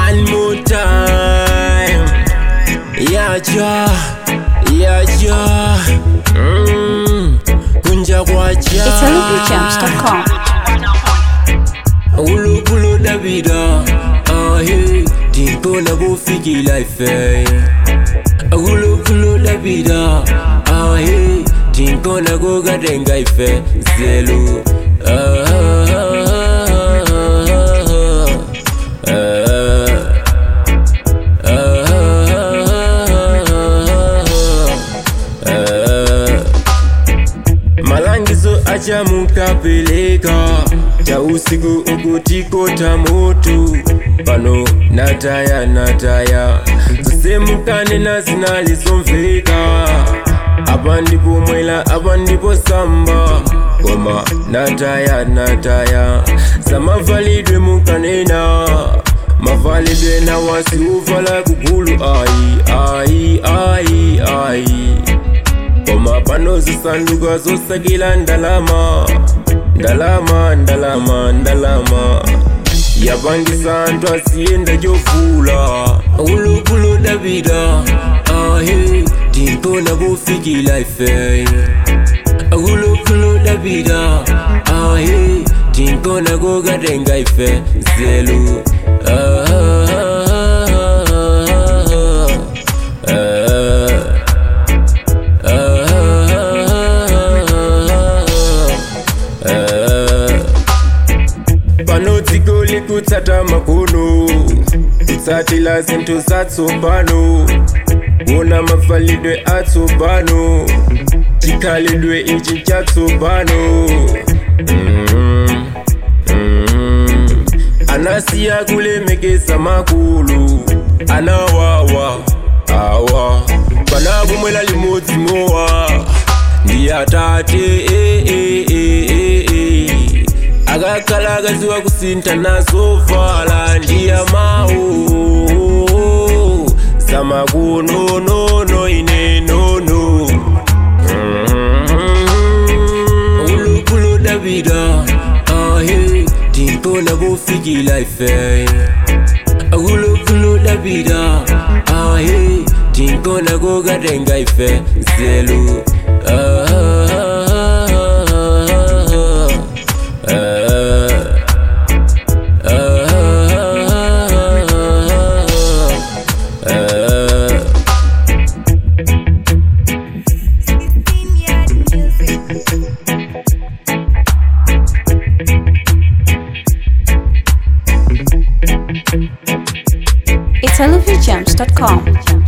One more time. Yaja, yaja. Mm. Kunja kwacha. It's olivierjumps.com. Ulukulo Davida. Ah, hey. Tipo na bufiki life. eh. Ulukulo Davida. Ah, hey. Tipo na goga denga ife. Zelu. Ah, ah, ah, ah, ah, ah. malangizo acha mukapeleka cha usiku ukutikota moto pano nataya nataya zisemukane na zinalizomveka apa ndipo mwela apa ndipo samba koma nataya nataya samavalidwe mukanena mavalidwe na wasiuvala kugulu ai ai ai ai koma pano zisanduka zosakila ndalama ndalama ndalama ndalama yapangisa anthu asiyenda chovula ulukulo davida ahe timpona kufikila ife ulukulo davida ahe timpona kukatenga ife zelu ah, ah, ah, ah. pano dziko likutsata makono kutsatila zinthu zatsopano kuona mafalidwe atsopano chikhalidwe ichi chatsopano mm, mm. anasiya kulemekeza makulu anawawa awa panakumwela limodzi mowa ndi atate eh, eh, eh, eh, eh. akakhala akaziwa kusintha nazovala ndi amawu zamakunonono ine nono ulukulo davida ahe timpona kufikila ife ulukulo davida ahe timpona kukatenga ife zelu ah, ah, ah, ah, ah. It's olivierjumps.com.